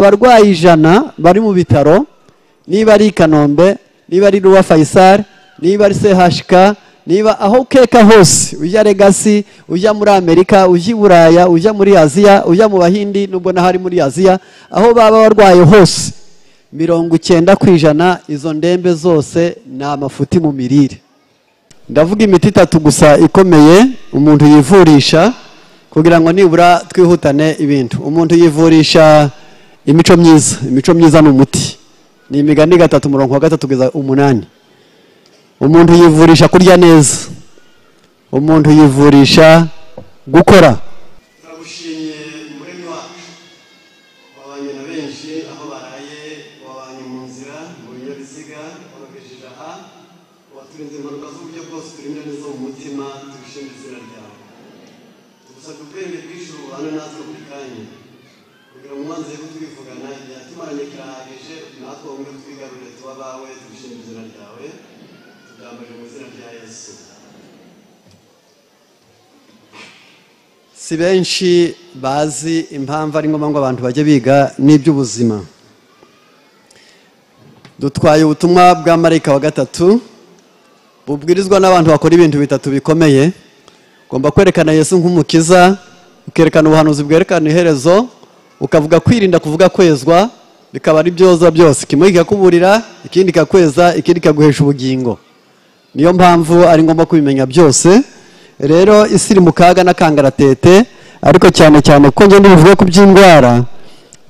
abarwayi ijana bari mu bitaro niba ari i kanombe niba ari ruwa fayisal niba ari chk niba aho ukeka hose ujya legasi ujya muri amerika ujya i buraya ujya muri aziya ujya mu bahindi nubwo n'ahari muri aziya aho baba barwaye hose mirongo icyenda ku ijana izo ndembe zose ni amafuti mu mirire ndavuga imiti itatu gusa ikomeye umuntu yivurisha kugira ngo nibura twihutane ibintu umuntu yivurisha imico myiza imico myiza ni umuti ni imigani gatatu umurongo wa gatatu kugeza umunani umuntu yivurisha kurya neza umuntu yivurisha gukora turagushimiye umuremyi wacu wabanye na benshi aho baraye wabanye mu nzira mu binyabiziga wabagejeje aha waturinze impanuka z'uburyo bwose turinda neza mu mutima tubishimira izina ryawe tugusabye ubwenge bw'ijuru ubane natwe buri kanya kugira ngo umanze ko tubivugana igihe tumaranye kirahagije natwe wumve twigarurire tuba abawe tubishimira izina ryawe tubyambaye mu izina rya yesu si benshi bazi impamvu ari ngombwa ngo abantu bajye biga n'iby'ubuzima dutwaye ubutumwa bwa marayika wa gatatu bubwirizwa n'abantu bakora ibintu bitatu bikomeye ugomba kwerekana yesu nk'umukiza ukerekana ubuhanuzi bwerekana iherezo ukavuga kwirinda kuvuga kwezwa bikaba ari byoza byose kimwe kikakuburira ikindi kikakweza ikindi kikaguhesha ubugingo niyo mpamvu ari ngombwa kubimenya byose rero isi iri mu kaga n'akangaratete ariko cyane cyane kuko ngenda bivuga ku by'indwara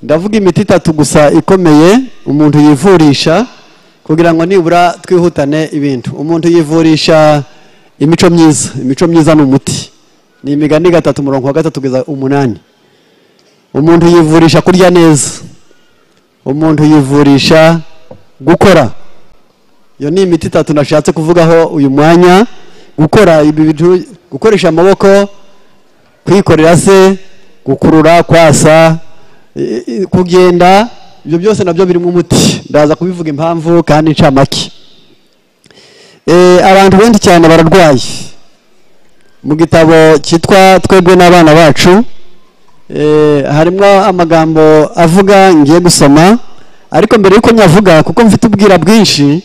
ndavuga imiti itatu gusa ikomeye umuntu yivurisha kugira ngo nibura twihutane ibintu umuntu yivurisha imico myiza imico myiza ni umuti ni imigani gatatu umurongo wa gatatu kugeza umunani umuntu yivurisha kurya neza umuntu yivurisha gukora iyo ni imiti itatu nashatse kuvugaho uyu mwanya gukora ibi bintu gukoresha amaboko kwikorera se gukurura kwasa i- i- kugenda ibyo byose nabyo birimo umuti ndaza kubivuga impamvu kandi ncamake Eh, abantu benshi cyane bararwaye mu gitabo cyitwa twebwe n'abana bacu eh, harimo amagambo avuga ngiye gusoma ariko mbere y'uko nyavuga kuko mfite ubwira bwinshi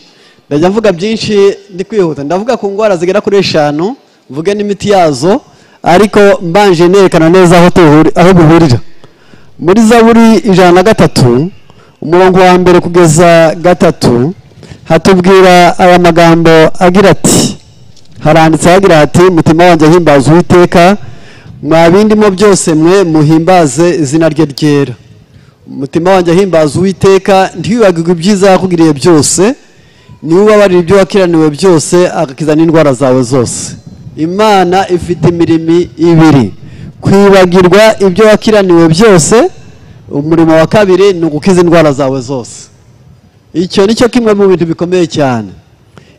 ndajya mvuga byinshi ndi kwihuta ndavuga ku ndwara zigera kuri eshanu mvuge n'imiti yazo ariko mbanje nerekana neza aho tuhuri- aho bihurira muri zaburi ijana na gatatu umurongo wa mbere kugeza gatatu hatubwira aya magambo agira ati haranditse hagira hati mutima wanjye ahimbaza uwiteka mwa bindimo byose mwe muhimbaze izina rye ryera umutima wanjye ahimbaza uwiteka ntiwibagirwe ibyiza yakugiriye byose niwe ubabarira ibyo wakiraniwe byose agakiza n'indwara zawe zose imana ifite imirimo ibiri kwibagirwa ibyo wakiraniwe byose umurimo wa kabiri ni ugukiza indwara zawe zose icyo ni cyo kimwe mu bintu bikomeye cyane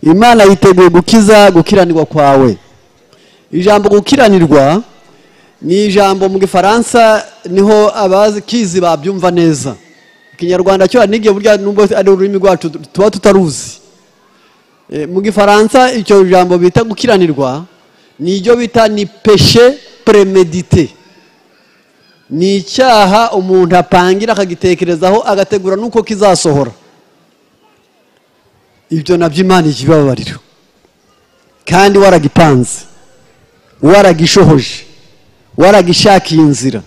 imana yiteguye gukiza gukiranirwa kwawe ijambo gukiranirwa ni ijambo mu gifaransa niho abazi kizi babyumva neza ikinyarwanda cyo hari n'igihe burya nubwo ari ururimi rwacu tuba tutaruzi Eh, mu gifaransa icyo jambo bita gukiranirwa ni iryo bita ni peshe premedite ni icyaha umuntu apangira akagitekerezaho agategura n'uko kizasohora ibyo nabyo imana ikibabarira kandi waragipanze waragishohoje waragishakiye inzira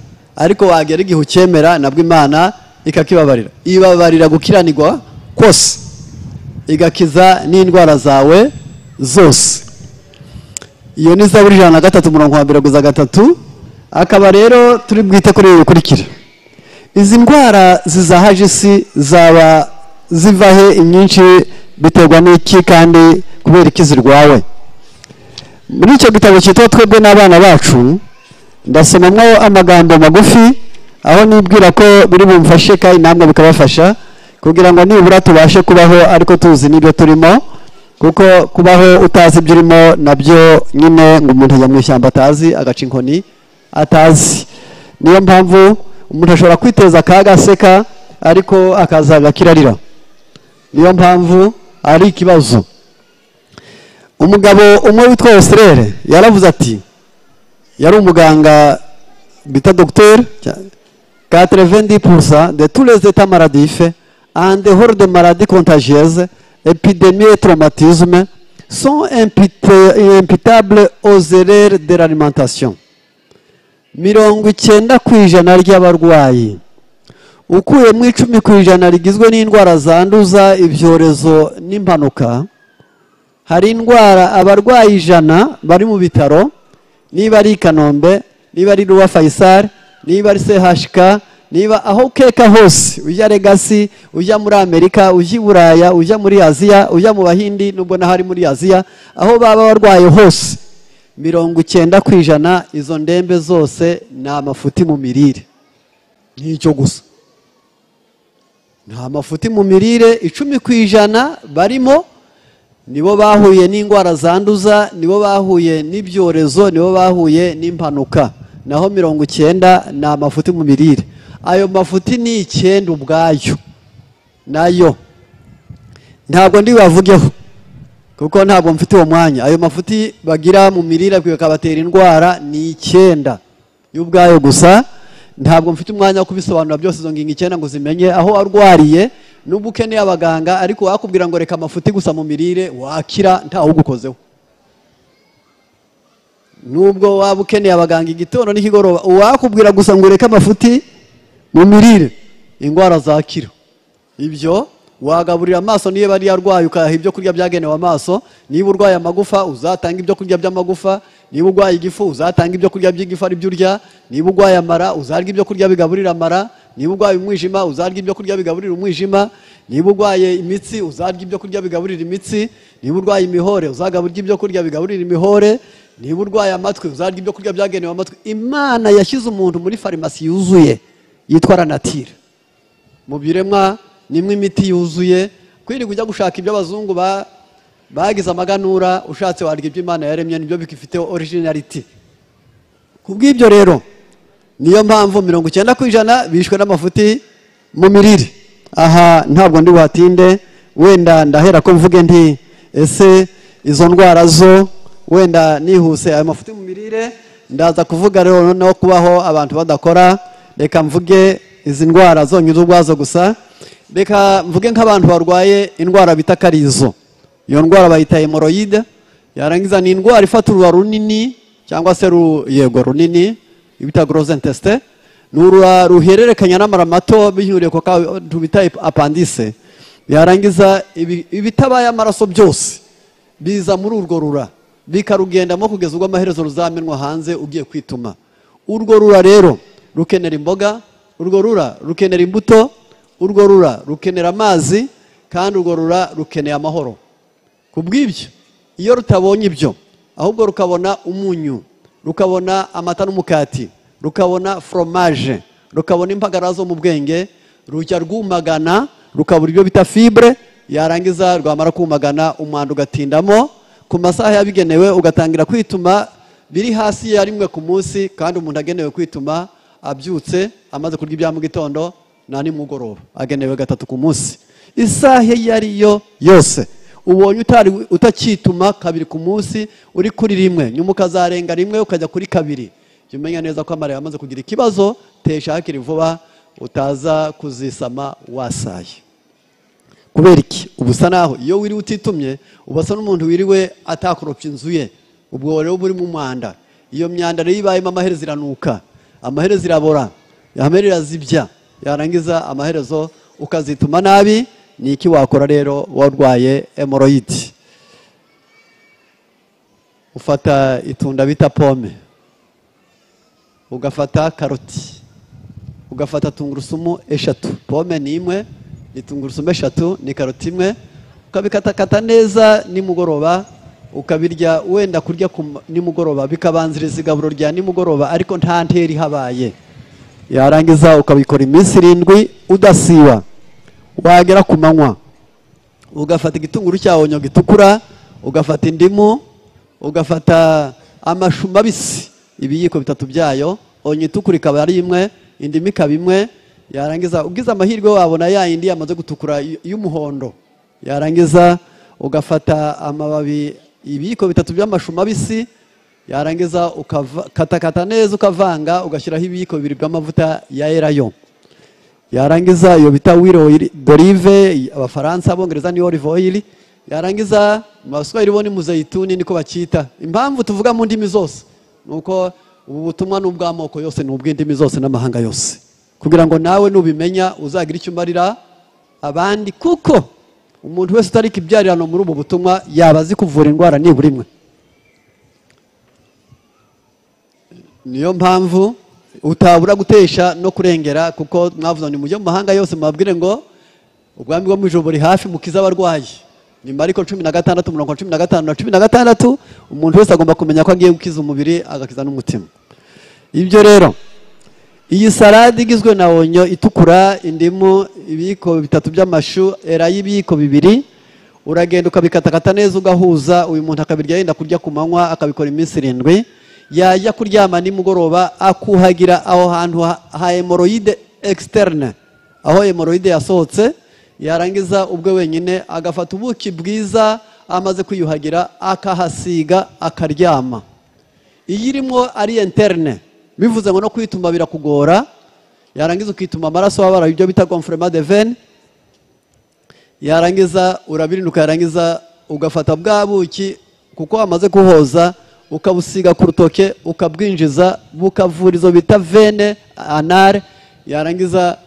ariko wagera igihe ucyemera nabwo imana ikakibabarira ibabarira gukiranirwa kose igakiza n'indwara zawe zose iyo ni zaburi ijana na gatatu umurongo wa mbere guza gatatu akaba rero turi bwite kuri ibi bikurikira izi ndwara zizahaje isi zaba ziva he inyinshi biterwa n'iki kandi kubera iki zirwawe muri icyo gitabo cyitwa twebwe n'abana bacu ndasomamo amagambo magufi aho nibwira ko biri bumfashe kandi namwe bikabafasha kugira ngo nibura tubashe kubaho ariko tuzi n'ibyo turimo kuko kubaho utazi ibyo urimo nabyo nyine ngo umuntu ajya mu ishyamba atazi agaca inkoni atazi niyo mpamvu umuntu ashobora kwiteza akaga aseka ariko akazaga kirarira niyo mpamvu ari ikibazo umugabo umwe witwa Oserere yaravuze ati yari umuganga bita dogiteri 90% de tous les états maladifs, en dehors des maladies contagieuses, épidémies et traumatismes, sont impute- imputables aux erreurs de l'alimentation. mirongo icyenda ku ijana ry'abarwayi ukuyemo icumi ku ijana rigizwe n'indwara zanduza ibyorezo n'impanuka hari indwara abarwayi ijana bari mu bitaro niba ari i kanombe niba ari ruwa fayisari niba ari chk niba aho ukeka hose ujya regasi ujya muri amerika ujya i buraya ujya muri aziya ujya mu bahindi nubwo naho ari muri aziya aho baba barwaye hose mirongo icyenda ku ijana izo ndembe zose ni amafuti mu mirire n'icyo gusa nta mafuti mu mirire icumi ku ijana barimo nibo bahuye n'indwara zanduza nibo bahuye n'ibyorezo nibo bahuye n'impanuka naho mirongo icyenda ni amafuti mu mirire ayo mafuti ni icyenda ubwayo nayo ntabwo ndi bavugeho kuko ntabwo mfite uwo mwanya ayo mafuti bagira mu mirire bikabatera indwara ni icyenda y'ubwayo gusa ntabwo mfite umwanya wo kubisobanura byose izo ngingo icyenda ngo zimenye aho arwariye n'ubwo ukeneye abaganga ariko wakubwira ngo reka amafuti gusa mu mirire wakira ntawugukozeho nubwo waba ukeneye abaganga igitondo n'ikigoroba uwakubwira gusa ngo ureke amafuti mu mirire indwara zakira ibyo wagaburira amaso niyo bari yarwaye ukayaha ibyo kurya byagenewe amaso niba urwaye amagufa uzatanga ibyo kurya by'amagufa niba urwaye igifu uzatanga ibyo kurya by'igifu ari byo urya niba urwaye amara uzarya ibyo kurya bigaburira amara niba urwaye umwijima uzarya ibyo kurya bigaburira umwijima niba urwaye imitsi uzarya ibyo kurya bigaburira imitsi niba urwaye imihore uzagaburya ibyo kurya bigaburira imihore niba urwaye amatwi uzarya ibyo kurya byagenewe amatwi imana yashyize umuntu muri farumasi yuzuye yitwa ranatira mu biremwa nimwe imiti yuzuye kwirirwa ujya gushaka ibyo abazungu ba- bagize amaganura ushatse warya ibyo imana yaremye nibyo bifiteho originaririti ku bw'ibyo rero niyo mpamvu mirongo icyenda ku ijana bishwe n'amafuti mu mirire aha ntabwo ndi buhatinde wenda ndahera ko mvuge nti ese izo ndwara zo wenda nihuse ayo mafuti mu mirire ndaza kuvuga rero noneho kubaho abantu badakora reka mvuge izi ndwara zonyine ubwazo gusa reka mvuge nk'abantu barwaye indwara bita karizo iyo ndwara bayita hemoroyide yarangiza ni indwara ifata uruba runini cyangwa se ru- yego runini ibita goroze intesite ni urura ruhererekanya n'amara mato bihuriye ku kantu bita apandise yarangiza ibi- ibitabaye amaraso byose biza muri urwo rura bikarugendamo kugeza ubwo amaherezo ruzamenwa hanze ugiye kwituma urwo rura rero rukenera imboga urwo rura rukenera imbuto urwo rura rukenera amazi kandi urwo rura rukeneye amahoro ku bw'ibyo iyo rutabonye ibyo ahubwo rukabona umunyu rukabona amata n'umukati rukabona foromaje rukabona impagara zo mu bwenge rujya rwumagana rukabura ibyo bita fibre yarangiza rwamara kumagana umwanda ugatindamo ku masaha yabigenewe ugatangira kwituma biri hasi ya rimwe ku munsi kandi umuntu agenewe kwituma abyutse amaze kurya ibya mu gitondo na nimugoroba agenewe gatatu ku munsi isaha iyo ari yo yose ubonye utari- utakituma kabiri ku munsi uri kuri rimwe nyuma ukazarenga rimwe ukajya kuri kabiri jya umenya neza ko amara yamaze kugira ikibazo tesha hakiri vuba utaza kuzisama wasaye kubera iki uba usa naho iyo wiriwe utitumye uba usa n'umuntu wiriwe atakoropya inzu ye ubwo rero uba uri mu mwanda iyo myanda rero ibayemo amaherezo iranuka amaherezo irabora amaherezo irazibya yarangiza amaherezo ukazituma nabi ni iki wakora rero warwaye hemoroyidi ufata itunda bita pome ugafata karoti ugafata tungurusumu eshatu pome ni imwe ni tungurusumu eshatu ni karoti imwe ukabikatakata neza nimugoroba ukabirya wenda kurya ku ma- nimugoroba bikabanziriza igaburo rya nimugoroba ariko nta ntera ihabaye yarangiza ukabikora iminsi irindwi udasiba wagera ku manywa ugafata igitunguru cya onyo gitukura ugafata indimu ugafata amashu mabisi ibiyiko bitatu byayo onyo itukura ikaba ari imwe indimu ikaba imwe yarangiza ugize amahirwe wabona ya yindi yamaze gutukura y- y'umuhondo yarangiza ugafata amababi ibiyiko bitatu by'amashu mabisi yarangiza ukatakata neza ukavanga ugashyiraho ibiyiko bibiri by'amavuta ya erayo yarangiza iyo bita wiro dorive abafaransa abongereza ni olive oil yarangiza abaswahili bo ni muzayituni niko bacyita impamvu tuvuga mu ndimi zose ni uko ubu butumwa ni ubw'amoko yose ni ubw'indimi zose n'amahanga yose kugira ngo nawe nubimenya uzagire icyo umarira abandi kuko umuntu wese utari ibyarano muri ubu butumwa yaba azi kuvura indwara nibura imwe niyo mpamvu utabura gutesha no kurengera kuko mwavuze ni mujye mu mahanga yose mubabwire ngo ubwami bwo mu ijoro buri hafi mukize abarwayi nyuma ariko cumi na gatandatu umurongo wa cumi na gatanu na cumi na gatandatu umuntu wese agomba kumenya ko agiye gukiza umubiri agakiza n'umutima ibyo rero iyi salade igizwe na onyo itukura indimu ibiyiko bitatu by'amashu erayo ibiyiko bibiri uragenda ukabikatakata neza ugahuza uyu muntu akabirya yenda kurya ku manywa akabikora iminsi irindwi yajya kuryama nimugoroba akuhagira aho hantu ha hemoroide externe aho hemoroide yasohotse yarangiza ubwe wenyine agafata ubuki bwiza amaze kwiyuhagira akahasiga akaryama iyi irimo ari interne bivuze ngo no kwituma birakugora yarangiza ukituma amaraso wabara ibyo bita gonfrema de vene yarangiza urabirinduka yarangiza ugafata bwa buki kuko wamaze kuhoza ukabusiga ku rutoke ukabwinjiza bukavura izo bita vene anare yarangiza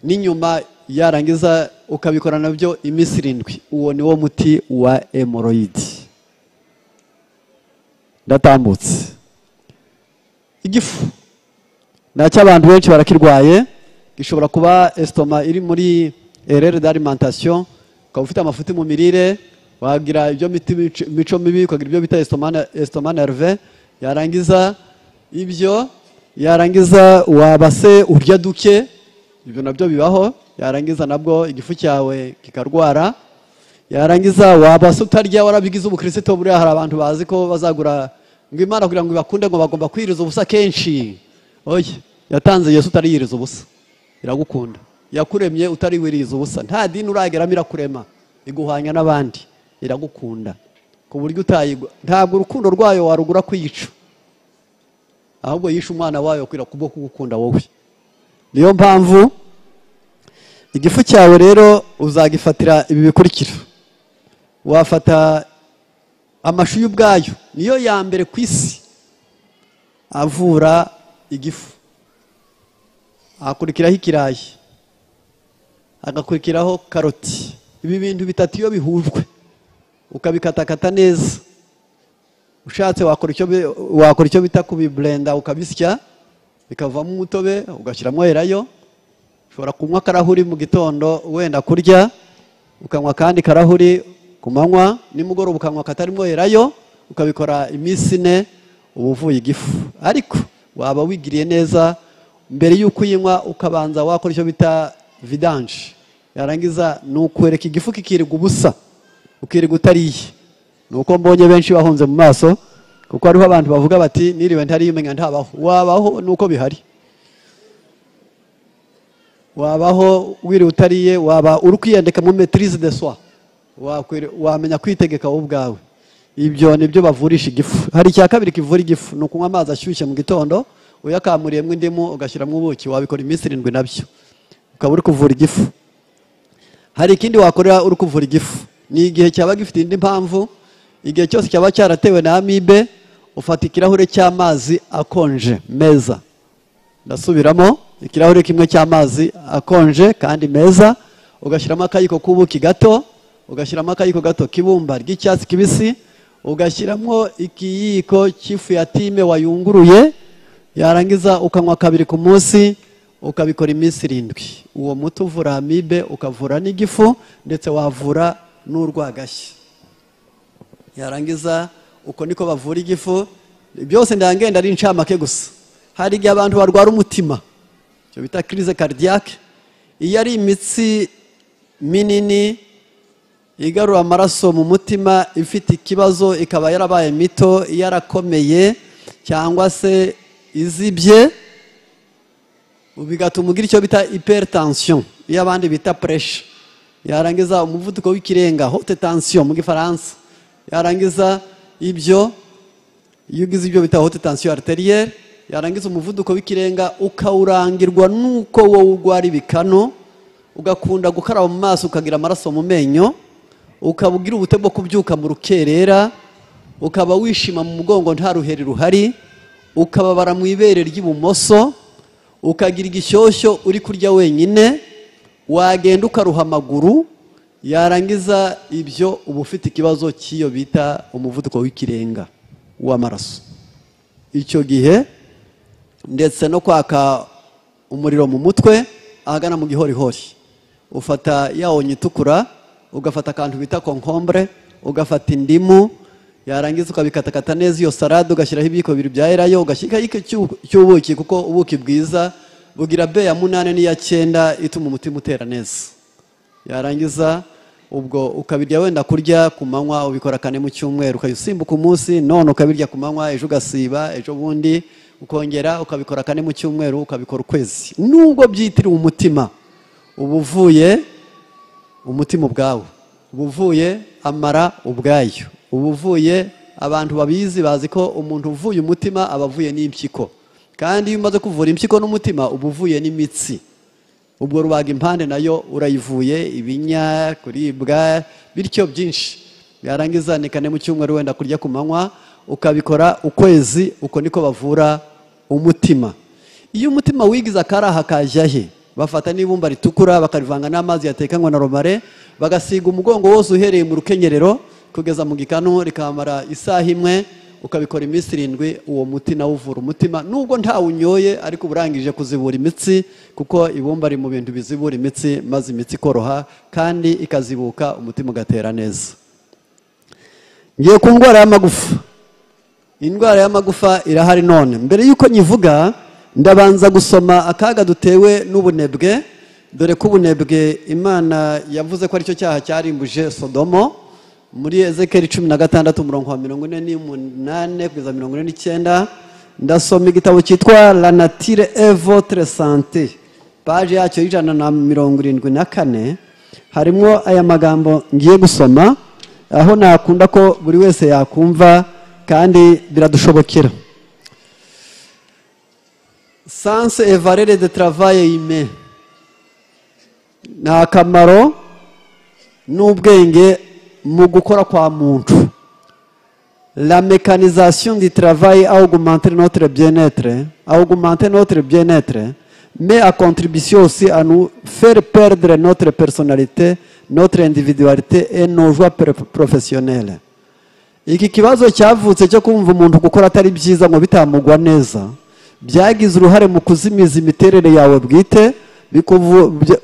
n'inyuma yarangiza ukabikora nabyo iminsi irindwi uwo ni wo muti wa emoroyidi ndatambutse igifu nacyo abantu benshi barakirwaye gishobora kuba esitoma iri muri erere d'alimentation ukaba ufite amafuti mu mirire wagira ibyo mico mibi ukagira ibyo bita esitoma nerve yarangiza ibyo yarangiza wabase urya duke ibyo nabyo bibaho yarangiza nabwo igifu cyawe kikarwara yarangiza wabase utarya warabigize ubukristo buriya hari abantu bazi ko bazagura ngo imana kugira ngo ibakunde ngo bagomba kwiyiriza ubusa kenshi oye yatanze yesu utariyiriza ubusa iragukunda yakuremye utariwiriza ubusa nta dini urageramo irakurema iguhanya n'abandi iragukunda ku buryo utayigwa ntabwo urukundo rwayo warugura kwiyica ahubwo yishe umwana wayo kubwo kugukunda wowe niyo mpamvu igifu cyawe rero uzagifatira ibi bikurikira wafata amashu y'ubwayo niyo ya mbere ku isi avura igifu hakurikiraho ikirayi hagakurikiraho karoti ibi bintu bitatu iyo bihujwe ukabikatakata neza ushatse wakora icyo bita kubiburenda ukabisya bikavamo umutobe ugashyiramo erayo ushobora kunywa akarahuri mu gitondo wenda kurya ukanywa akandi karahuri ku manywa nimugoroba ukanywa katarimo erayo ukabikora iminsi ine uba uvuye igifu ariko waba wigiriye neza mbere y'uko uyinywa ukabanza wakora icyo bita vidanje yarangiza ni ukwereka igifu kikirirwa ubusa ukirirwa utariye ni uko mbonye benshi bahunze mu maso kuko hariho abantu bavuga bati niriwe ntariye umenya ntabaho wabaho ni uko bihari wabaho wiriwe utariye waba uri kwiyandika muri metirize de swa wamenya kwitegeka wowe ubwawe ibyo ni byo bavurisha igifu hari icya kabiri kivura igifu ni ukunywa amazi ashyushye mu gitondo uyakamuriyemo indimu ugashyiramo ubuki wabikora iminsi irindwi nabyo ukaba uri kuvura igifu hari ikindi wakorera uri kuvura igifu ni igihe cyaba gifite indi mpamvu igihe cyose cyaba cyaratewe na amibe ufata ikirahure cy'amazi akonje meza ndasubiramo ikirahure kimwe cy'amazi akonje kandi meza ugashyiramo akayiko k'ubuki gato ugashyiramo akayiko gato k'ibumba ry'icyatsi kibisi ugashyiramo ikiyiko cy'ifu ya time wayunguruye yarangiza ukanywa kabiri ku munsi ukabikora iminsi irindwi uwo muti uvura amibe ukavura n'igifu ndetse wavura n'urwagashya yarangiza uko niko bavura igifu byose ndangenda ari incamake gusa hari igihe abantu barwara umutima icyo bita kirize karidiyake iyo ari imitsi minini igarura amaraso mu mutima ifite ikibazo ikaba yarabaye mito yarakomeye cyangwa se izibye bigatuma ugira icyo bita hypertension iyo abandi bita puresha yarangiza umuvuduko w'ikirenga hote tansiyo mu gifaransa yarangiza ibyo iyo ugize ibyo bita hote tansiyo ariteriye yarangiza umuvuduko w'ikirenga ukawurangirwa n'uko wowe urwara ibikano ugakunda gukaraba mu maso ukagira amaraso mu menyo ukaba ugira ubute bwo kubyuka mu rukerera ukaba wishima mu mugongo nta ruheri ruhari ukababara mu ibere ry'ibumoso ukagira igishyushyo uri kurya wenyine wagenda ukaruha amaguru yarangiza ibyo uba ufite ikibazo cy'iyo bita umuvuduko w'ikirenga w'amaraso icyo gihe ndetse no kwaka umuriro mu mutwe ahagana mu gihorihori ufata ya onyo itukura ugafata akantu bita konkombure ugafata indimu yarangiza ukabikatakata neza iyo salade ugashyiraho ibiyiko bibiri bya erayo ugashyiraho cy'ubuki kuko ubuki bwiza bugira be ya munani n'iya cyenda ituma umutima utera neza yarangiza ubwo ukabirya wenda kurya ku manywa ubikora kane mu cyumweru ukajya usimbuka umunsi none ukabirya ku manywa ejo ugasiba ejo bundi ukongera ukabikora kane mu cyumweru ukabikora ukwezi nubwo byitiriwe umutima uba uvuye umutima ubwawo uba uvuye amara ubwayo uba uvuye abantu babizi bazi ko umuntu uvuye umutima aba avuye n'impyiko kandi iyo umaze kuvura impyiko n'umutima uba uvuye n'imitsi ubwo rubaga impande nayo urayivuye ibinya kuribwa bityo byinshi byarangiza ni kane mu cyumweru wenda kurya ku manywa ukabikora ukwezi uko niko bavura umutima iyo umutima wigize akaraha kajya he bafata n'ibumba ritukura bakarivanga n'amazi yatekanywe na romare bagasiga umugongo wose uhereye mu rukenyerero kugeza mu gikanu rikamara isaha imwe ukabikora iminsi irindwi uwo muti nawo uvura umutima nubwo ntawunyoye ariko uburangije kuzibura imitsi kuko ibumba riri mu bintu bizibura imitsi maze imitsi ikoroha kandi ikazibuka umutima ugatera neza ngiye ku ndwara y'amagufa indwara y'amagufa irahari none mbere y'uko nyivuga ndabanza gusoma akaga dutewe n'ubunebwe dore ko ubunebwe imana yavuze ko aricyo cyaha cyarimbuje sodomo muri ezekeri cumi na gatandatu umurongo wa mirongo ine n'umunani kugeza mirongo ine n'icyenda ndasoma igitabo cyitwa la natire evotre sante paje yacyo y'ijana na mirongo irindwi na kane harimo aya magambo ngiye gusoma aho nakunda ko buri wese yakumva kandi biradushobokera sanse evarere de travaye ime ni akamaro n'ubwenge mu gukora kwa muntu la mécanisation du travail a augmenté notre bien-être a augmenté notre bien-être mais a contribué aussi à nous faire perdre notre personnalité notre individualité et nos joies professionnelles iki kibazo cyavutse cyo kumva umuntu gukora atari byiza ngo bitamugwa neza byagize uruhare mu kuzimiza imiterere yawe bwite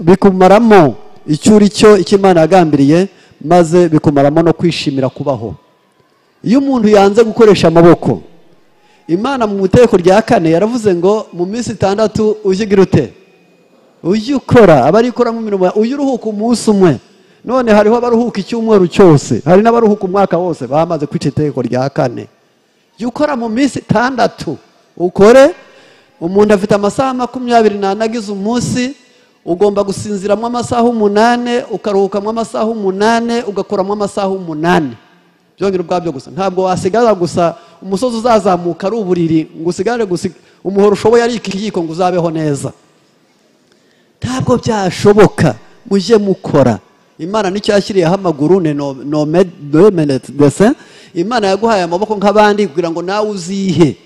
bikumaramo icyo uri cyo icyo imana yagambiriye maze bikumaramo no kwishimira kubaho iyo umuntu yanze gukoresha amaboko imana mu iteko rya kane yaravuze ngo mu minsi itandatu ujye ugira ute ujye ukora abarikoramo imirimo ujye uruhuka umunsi umwe none hariho abaruhuka icyumweru cyose hari n'abaruhuka umwaka wose bamaze kwica iteko rya kane jya ukora mu minsi itandatu ukore umuntu afite amasaha makumyabiri n'ane agize umunsi ugomba gusinziramo amasaha umunani ukaruhukamo amasaha umunani ugakuramo amasaha umunani byongera ubwabyo gusa ntabwo wasigara gusa umusozi uzazamuka ari uburiri ngo usigare gusa umuhoro ushoboye ari ikiyiko ngo uzabeho neza ntabwo byashoboka mujye mukora imana nicyo yashyiriyeho amaguru ni dese imana yaguhaye amaboko nk'abandi kugira ngo nawe uzihe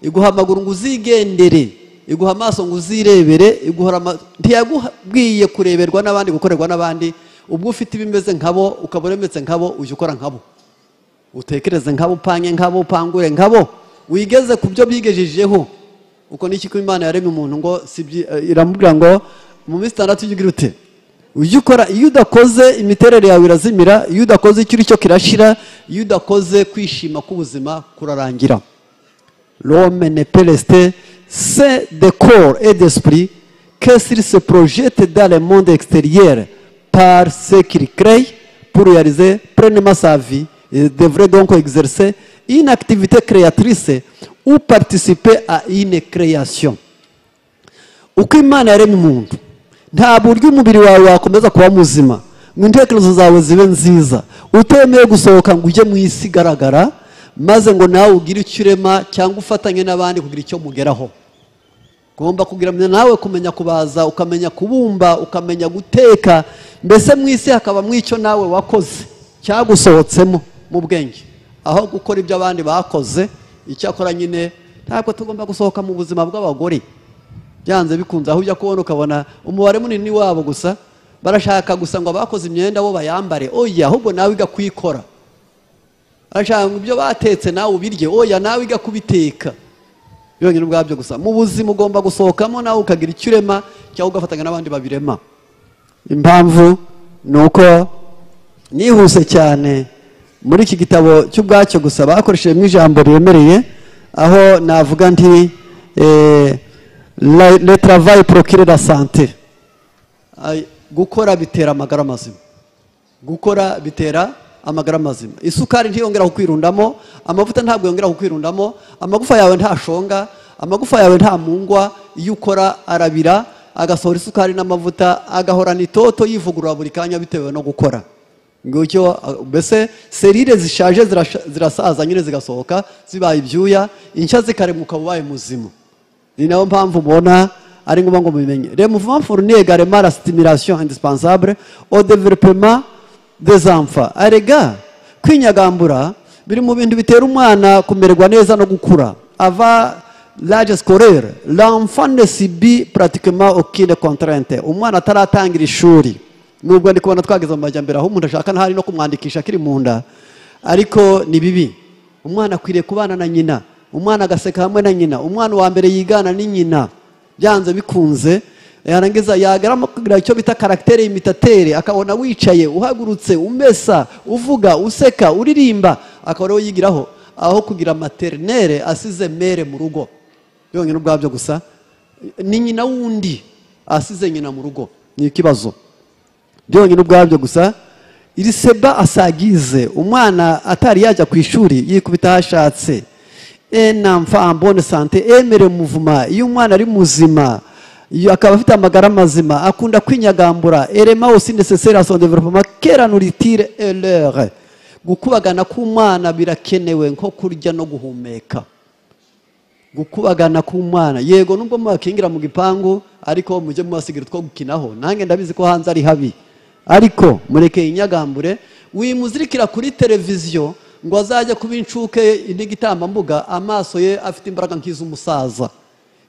iguha amaguru ngo uzigendere iguha amaso ngo uzirebere ntiyagubwiye kureberwa n'abandi gukorerwa n'abandi ubwo ufite ibimeze nkabo ukaba uremetse nkabo ujya ukora nkabo utekereze nkabo upange nkabo upangure nkabo wigeze ku byo bigejejeho uko n'iki ko imana yaremye umuntu ngo iramubwira ngo mu minsi itandatu ujya ugira ute ujya ukora iyo udakoze imiterere yawe irazimira iyo udakoze icyo uri cyo kirashira iyo udakoze kwishima k'ubuzima kurarangira rome ne peresite c'est de corps et d'esprit que s'il se projette dans le monde extérieur par ce qu'il crée pour réaliser pleinement sa vie, il devrait donc exercer une activité créatrice ou participer à une création. uko imana yaremye umuntu nta buryo umubiri wawe wakomeza kuba muzima ngo intekerezo zawe zibe nziza utemeye gusohoka ngo ujye mu isi igaragara maze ngo nawe ugire icyo urema cyangwa ufatanye n'abandi kugira icyo mugeraho ugomba kugira nawe kumenya kubaza ukamenya kubumba ukamenya guteka mbese mu isi hakaba mu icyo nawe wakoze cyagusohotsemo mu bwenge aho gukora ibyo abandi bakoze icyakora nyine ntabwo tugomba gusohoka mu buzima bw'abagore byanze bikunze aho ujya kubona ukabona umubare munini wabo gusa barashaka gusa ngo abakoze imyenda bo bayambare oya ahubwo nawe wiga kuyikora barashaka ngo ibyo batetse nawe ubirye oya nawe wiga kubiteka byonyine ubwabyo gusa mu buzima ugomba gusohokamo nawe ukagira icyo urema cyangwa ugafatanya n'abandi babirema impamvu ni uko nihuse cyane muri iki gitabo cy'ubwacyo gusa bakoreshejemo ijambo riremereye aho navuga nti eh, la- le travail procure la sante Ay, gukora bitera amagara mazima gukora bitera amagara mazima isukari ntiyongera kukwirundamo amavuta ntabwo yongera kukwirundamo amagufa yawe ntashonga amagufa yawe nta mungwa iyo ukora arabira agasohora isukari n'amavuta agahorana itoto yivugurura buri kanya bitewe no gukora ngicyo uh, mbese serire zishaje zirasha- zirasaza nyine zigasohoka zibaye ibyuya inshya zikaremuka ubaye muzima ni nayo mpamvu mubona ari ngombwa ngo mubimenye le mouvement fournit également la stimulation indispensable au développement des enfants arega kwinyagambura biri mu bintu bitera umwana kumererwa neza no gukura ava l'âge scolaire l'enfant ne subit pratiquement aucune contrainte umwana ataratangira ishuri nubwo ndi kubona twageze mu majyambere aho umuntu ashaka ntari no kumwandikisha akiri mu nda ariko ni bibi umwana akwiriye kubana na nyina umwana agaseka hamwe na nyina umwana wa mbere yigana ni nyina byanze bikunze yarangiza yagarama kugira icyo bita karagitere imitatere akabona wicaye uhagurutse umesa uvuga useka uririmba akaba ariwe yigiraho aho kugira materinere asize mere mu rugo byonyine ubwabyo gusa ni nyina wundi asize nyina mu rugo ni ikibazo byonyine ubwabyo gusa iri seba asagize umwana atari yajya ku ishuri yikubita aho ashatse enamfa ambone sante emere muvuma iyo umwana ari muzima iyo akaba afite amagara mazima akunda kwinyagambura erema osi nesesera son developema kera nuritire erere gukubagana k'umwana birakenewe nko kurya no guhumeka gukubagana k'umwana yego nubwo mubakingira mu gipangu ariko mujye mubasigira utwo gukinaho nange ndabizi ko hanze ari habi ariko mureke inyagambure wimuzirikira kuri televiziyo ngo azajya kuba inshuke n'igitambambuga amaso ye afite imbaraga nk'iz'umusaza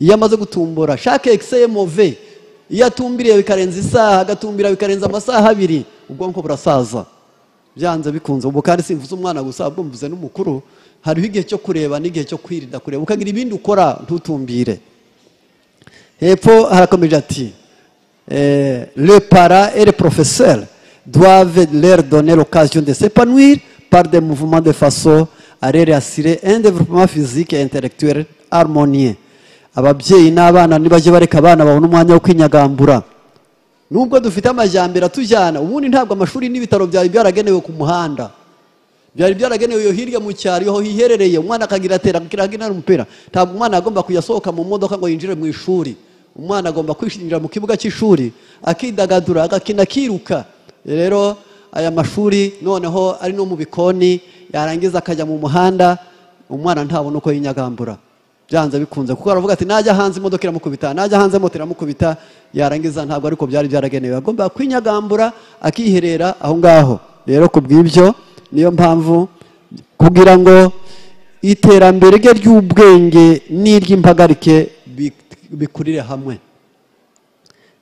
iyo amaze gutumbura shake ekiseye move iyo atumbiriye bikarenza isaha agatumbira bikarenza amasaha abiri ubwonko burasaza byanze bikunze ubu kandi simvuze umwana gusa ahubwo mvuze n'umukuru hariho igihe cyo kureba n'igihe cyo kwirinda kureba ukagira ibindi ukora ntutumbire hepfo harakomeje ati eh, le para et le professeur doivent leur donner l'occasion de s'épanouir par des mouvements de façon à leur assurer un développement physique et intellectuel harmonieux ababyeyi n'abana nibajye bareka abana babona umwanya wo kwinyagambura nubwo dufite amajyambere atujyana ubundi ntabwo amashuri n'ibitaro byari byaragenewe ku muhanda byari byaragenewe iyo hirya mu cyaro iyo hiherereye umwana akagira atera akakira agina umupira ntabwo umwana agomba kujya asohoka mu modoka ngo yinjire mu ishuri umwana agomba kwishingira mu kibuga cy'ishuri akidagadura agakina akiruka rero aya mashuri noneho ari no mu bikoni yarangiza akajya mu muhanda umwana ntabona uko yinyagambura byanze bikunze kuko aravuga ati najya hanze imodoka iramukubita najya hanze moto iramukubita yarangiza ntabwo ariko byari byaragenewe agomba kwinyagambura akiherera aho ngaho rero ku bw'ibyo niyo mpamvu kugira ngo iterambere rye ry'ubwenge n'iry'impagarike bi- bikurire hamwe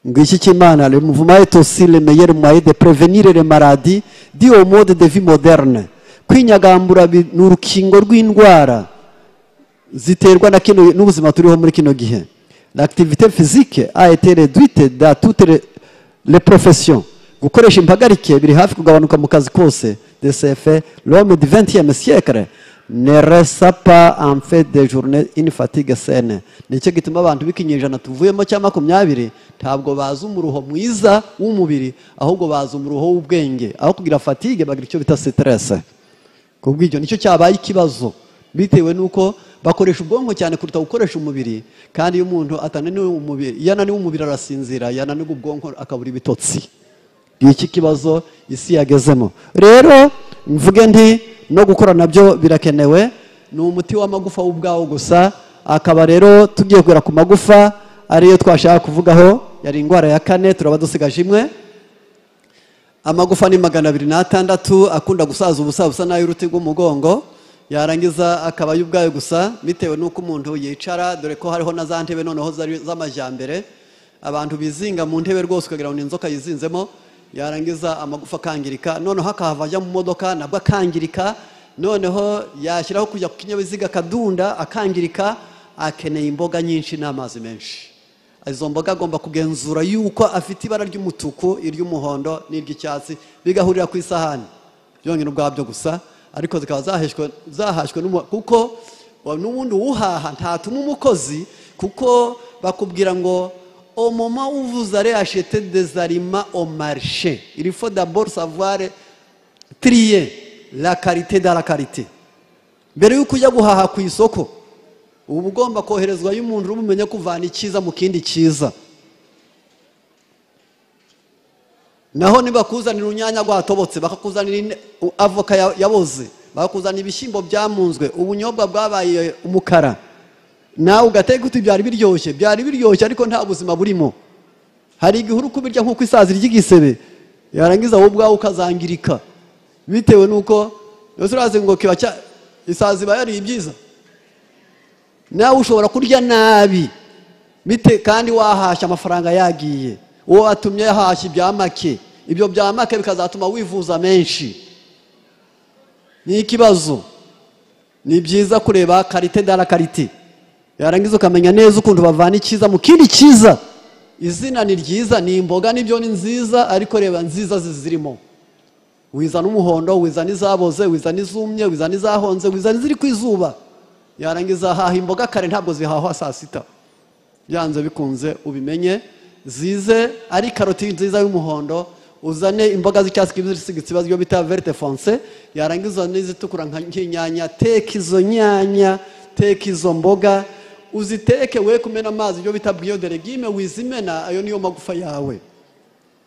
ngiki cy'imana le mouvement est aussi le meilleur moyen de prévenir les maladies dit au mode de vie moderne kwinyagambura bi- ni urukingo rw'indwara ziterwa na kino n'ubuzima turiho muri kino gihe l'activité physique a été réduite dans toutes les, les professions gukoresha impagarike biri hafi kugabanuka mu kazi kose de ce fait l'homme du 20e siècle ne reste pas en fait des journées une fatigue saine nicyo gituma abantu b'ikinyejana tuvuyemo cya makumyabiri ntabwo bazi umuruho mwiza w'umubiri ahubwo bazi umuruho w'ubwenge aho kugira fatigue bagira icyo bita stress ku bw'ibyo nicyo cyabaye ikibazo bitewe n'uko bakoresha ubwonko cyane kuruta gukoresha umubiri kandi iyo umuntu atananiwe umubiri iyo ananiwe umubiri arasinzira yananirwa ubwonko akabura ibitotsi ni iki kibazo isi yagezemo rero mvuge nti no gukora nabyo birakenewe ni umuti w'amagufa w'ubwawo gusa akaba rero tugiye kugera ku magufa ariyo twashaka kuvugaho yari indwara ya kane turaba dusigaje imwe amagufa ni magana abiri n'atandatu akunda gusaza ubusa busa n'ay'uruti rw'umugongo yarangiza akaba y'ubwayo gusa bitewe n'uko umuntu yicara dore ko hariho na za ntebe noneho zari- z'amajyambere abantu bizinga mu ntebe rwose ukagira ngo ni inzoka yizinzemo yarangiza amagufa akangirika noneho akahava ajya mu modoka nabwo akangirika noneho yashyiraho kujya ku kinyabiziga akadunda akangirika akeneye imboga nyinshi n'amazi menshi izo mboga agomba kugenzura yuko afite ibara ry'umutuku iry'umuhondo n'iry'icyatsi bigahurira ku isahani byonyine ubwabyo gusa ariko zikaba zaheshwe- zahashwe n'umu- kuko wa- n'ubundi uhaha ntatuma umukozi kuko bakubwira ngo omoma uvuze ari ashete dezarima omarishe irifo dabor savare tiriye la karite da la karite mbere y'uko ujya guhaha ku isoko uba ugomba koherezwa y'umuntu uri bumenye kuvana icyiza mu kindi cyiza naho nibakuzanira urunyanya rwatobotse bakakuzanira ine- u- avoka ya- yaboze bakakuzanira ibishyimbo byamunzwe ubunyobwa bwabaye umukara nawe ugateka uti byari biryoshye byari biryoshye ariko nta buzima burimo hari igihe uri kubirya nk'uko isazi ry'igisebe yarangiza wowe ubwawe ukazangirika bitewe n'uko ese urazi ngo kiba cya isazi iba yariye ibyiza nawe ushobora kurya nabi bite kandi wahashya amafaranga yagiye uwo watumye yahashya ibya make ibyo bya make bikazatuma wivuza menshi ni ikibazo ni byiza kureba karite dara karite yarangiza ukamenya neza ukuntu bavana icyiza mu kindi cyiza izina ni ryiza ni imboga nibyo ni nziza ariko reba nziza zizirimo wizana umuhondo wizana izaboze wizana izumye wizana izahonze wizana iziri ku izuba yarangiza haha imboga kare ntabwo zihahwa saa sita byanze bikunze ubimenye zize ari karoti nziza y'umuhondo uzane imboga z'icyatsi kibisi ziba byo bita verte fonce yarangiza n'izitukura nka- nk'inyanya teka izo nyanya teka izo mboga uziteke we kumena amazi ibyo bita bwiyo deregime wizimena ayo niyo magufa yawe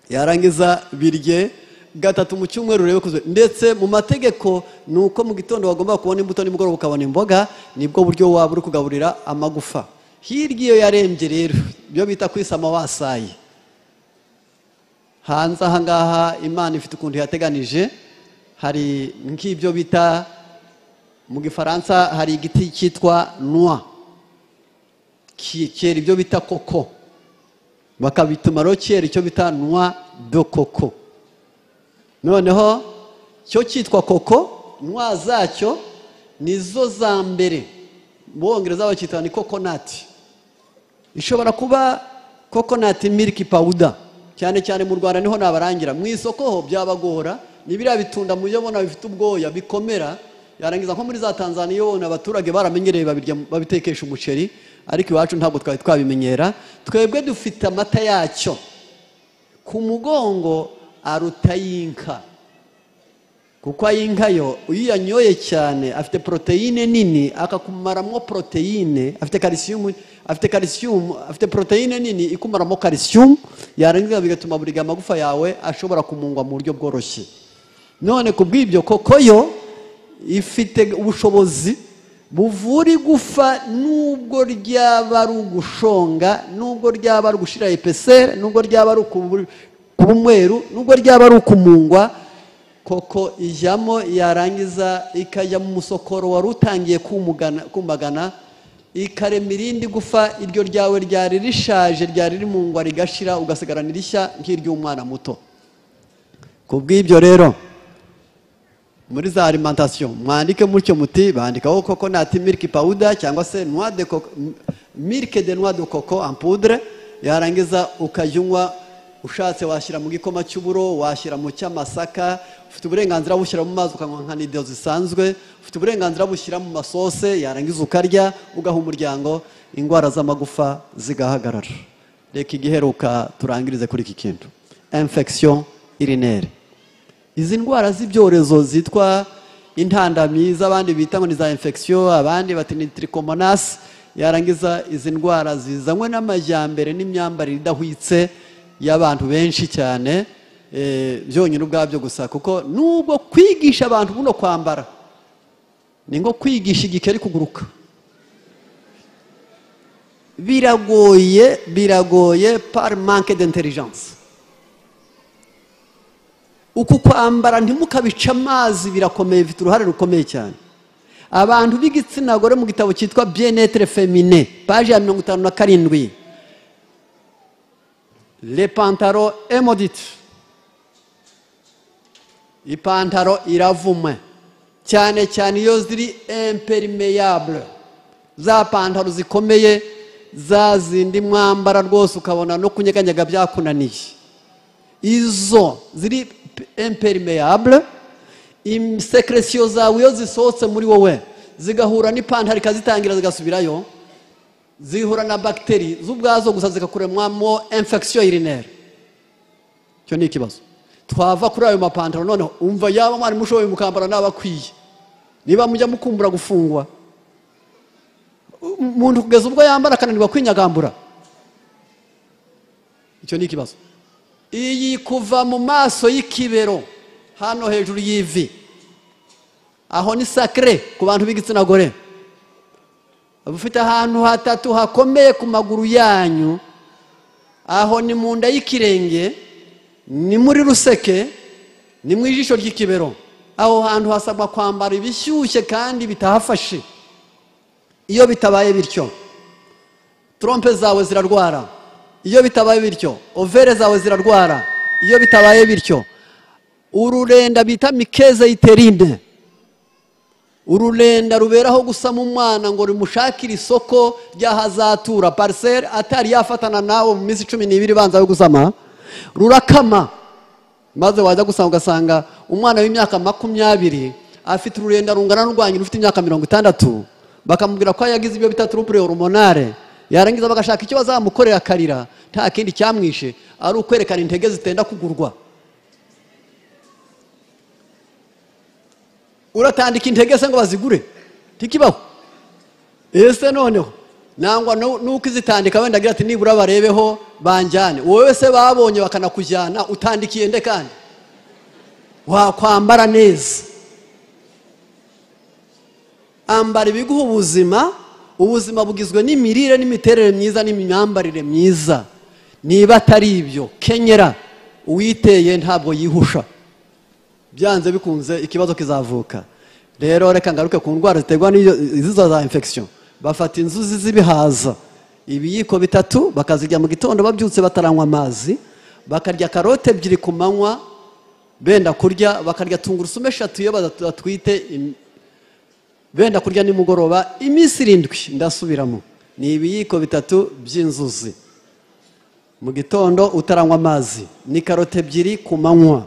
yarangiza birye gatatu mu cyumweru urebe kuzwe ndetse mu mategeko ni uko mu gitondo bagomba kubona imbuto nimugoroba ukabona imboga nibwo buryo waba uri kugaburira amagufa hirya iyo yarembye rero ibyo bita kwisama wasaye hanze aha ngaha imana ifite ukuntu yateganije hari nk'ibyo bita mu gifaransa hari igiti cyitwa noa ki- cyera ibyo bita koko bakabituma rero cyera icyo bita nwa do koko noneho cyo cyitwa koko nwa zacyo nizo za mbere mu bongereza bacyita ni kokonati ishobora kuba kokonati miliki pawuda cyane cyane mu rwanda niho nabarangira mu isoko ho byabagora ni biriya bitunda mu byo bona bifite ubwoya bikomera yarangiza nko muri za tanzaniya iyo ubona abaturage baramenyereye babirya babitekesha umuceri ariko iwacu ntabwo twari twabimenyera twebwe dufite amata yacyo ku mugongo aruta y'inka kuko ay'inka yo iyo uyanyoye cyane afite poroteyine nini akakumaramo poroteyine afite kalisiyumu afite kalisiyumu afite poroteyine nini ikumaramo kalisiyumu yarangiza bigatuma buri gihe amagufa yawe ashobora kumungwa mu buryo bworoshye none ku bw'ibyo koko yo ifite ubushobozi buvura igufa nubwo ryaba ari ugushonga nubwo ryaba ari ugushira epeseri nubwo ryaba ari ukubu- kuba umweru nubwo ryaba ari ukumungwa koko ijyamo yarangiza ikajya mu musokoro wari utangiye kumugana- kumagana ikarema irindi gufa iryo ryawe ryari rishaje ryari rimungwa rigashira ugasigarana irishya nk'iry'umwana muto ku bw'ibyo rero muri za alimantasiyo mwandike mutyo muti bandikaho koko nati miliki pawuda cyangwa se noix de coco milike de noix de coco en poudre yarangiza ukajya unywa ushatse washyira mu gikoma cy'uburo washyira mu cy'amasaka ufite uburenganzira bushyira mu mazi ukanywa nka nido zisanzwe ufite uburenganzira bushyira mu masose yarangiza ukarya ugaha umuryango indwara z'amagufa zigahagarara reka igiheruka turangirize kuri iki kintu infection urinere izi ndwara z'ibyorezo zitwa intandami z'abandi bita ngo ni za infection abandi bati ni trichomonas yarangiza izi ndwara zizanywe n'amajyambere n'imyambarire idahwitse y'abantu benshi cyane eh, byonyine ubwabyo gusa kuko nubwo kwigisha abantu buno kwambara ni nko kwigisha igikeri kuguruka biragoye biragoye par manque d'intelligence uku kwambara ntimukabice amazi birakomeye bifite uruhare rukomeye cyane abantu b'igitsina gore mu gitabo cyitwa bienetre femine paje ya mirongo itanu na karindwi le pantaro emodite ipantaro iravuma cyane cyane iyo ziri impermeable za pantaro zikomeye za zindi mwambara rwose ukabona no kunyeganyega byakunaniye izo ziri impermeable imisekeresiyo zawe iyo zisohotse muri wowe zigahura n'ipantaro ikazitangira zigasubirayo zihura na bagiteri z'ubwazo gusa zigakuremamo infection urinere icyo ni ikibazo twava kuri ayo mapantaro noneho umva yaba mwarimu ushoboye mukambara naba akwiye niba mujya mukumbura gufungwa umuntu kugeza ubwo yambara akananirwa kwinyagambura icyo ni ikibazo iyi kuva mu maso y'ikibero hano hejuru y'ivi aho ni sakire ku bantu b'igitsina gore ufite ahantu hatatu hakomeye ku maguru yanyu aho ni mu nda y'ikirenge ni muri ruseke ni mu ijisho ry'ikibero aho hantu hasabwa kwambara ibishyushye kandi bitahafashe iyo bitabaye bityo trompe zawe zirarwara iyo bitabaye bityo overe zawe zirarwara iyo bitabaye bityo ururenda bita mikeze yiterine ururenda ruberaho gusa mu mwana ngo rumushakire isoko ry'ahazatura pariseri atari yafatana nawe mu minsi cumi n'ibiri ibanza yo gusama rurakama maze wajya gusanga ugasanga umwana w'imyaka makumyabiri afite ururenda rungana n'urwangira ufite imyaka mirongo itandatu bakamubwira ko yagize ibyo bita turupure horomonare yarangiza bagashaka icyo bazamukorera akarira nta kindi cyamwishe ari ukwerekana intege zitenda kugurwa uratandika intege se ngo bazigure ntikibaho ese noneho nangwa nuko izitandika wenda agira ati nibura barebeho banjyane wowe se babonye bakanakujyana utandikiye nde kandi wakwambara neza ambara ibiguha ubuzima ubuzima bugizwe n'imirire n'imiterere myiza n'imyambarire myiza niba atari ibyo kenyera uwiteye ntabwo yihusha byanze bikunze ikibazo kizavuka rero reka ngaruke ku ndwara ziterwa n'izo za infection bafata inzuzi z'ibihaza ibiyiko bitatu bakazirya mu gitondo babyutse bataranywa amazi bakarya karote ebyiri ku manywa benda kurya bakarya tungurusumu eshatu iyo badatwite benda kurya nimugoroba iminsi irindwi ndasubiramo ni ibiyiko bitatu by'inzuzi mu gitondo utaranywa amazi ni karote ebyiri ku manywa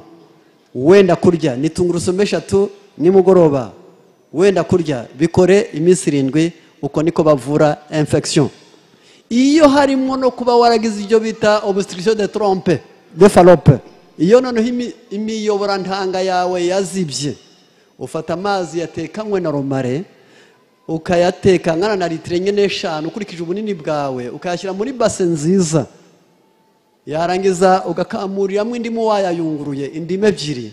wenda kurya ni tungurusumu eshatu nimugoroba wenda kurya bikore iminsi irindwi uko niko bavura infection iyo harimo no kuba waragize ibyo bita obstruction de trompe de falope iyo noneho imiyoborantanga yawe yazibye ufata amazi yatekanywe na romare ukayateka angana na litiro enye n'eshanu ukurikije ubunini bwawe ukayashyira muri base nziza yarangiza ugakamuriramo indimu wayayunguruye indimu ebyiri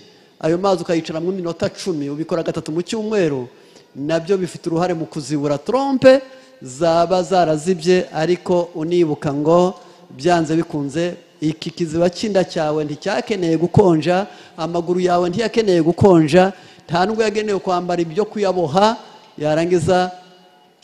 ayo mazi ukayicaramo iminota cumi ubikora gatatu mu cyumweru nabyo bifite uruhare mu kuzibura trompe zaba zarazibye ariko unibuka ngo byanze bikunze iki kiziba cy'inda cyawe nticyakeneye gukonja amaguru yawe ntiyakeneye gukonja nta nubwo yagenewe kwambara ibyo kuyaboha yarangiza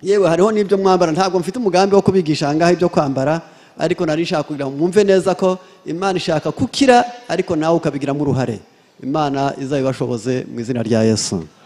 yewe hariho n'ibyo mwambara ntabwo mfite umugambi wo kubigisha ahangaha ibyo kwambara ariko nari nshaka kugira ngo mwumve neza ko imana ishaka kukira ariko nawe ukabigiramo uruhare imana izabibashoboze mu izina rya yesu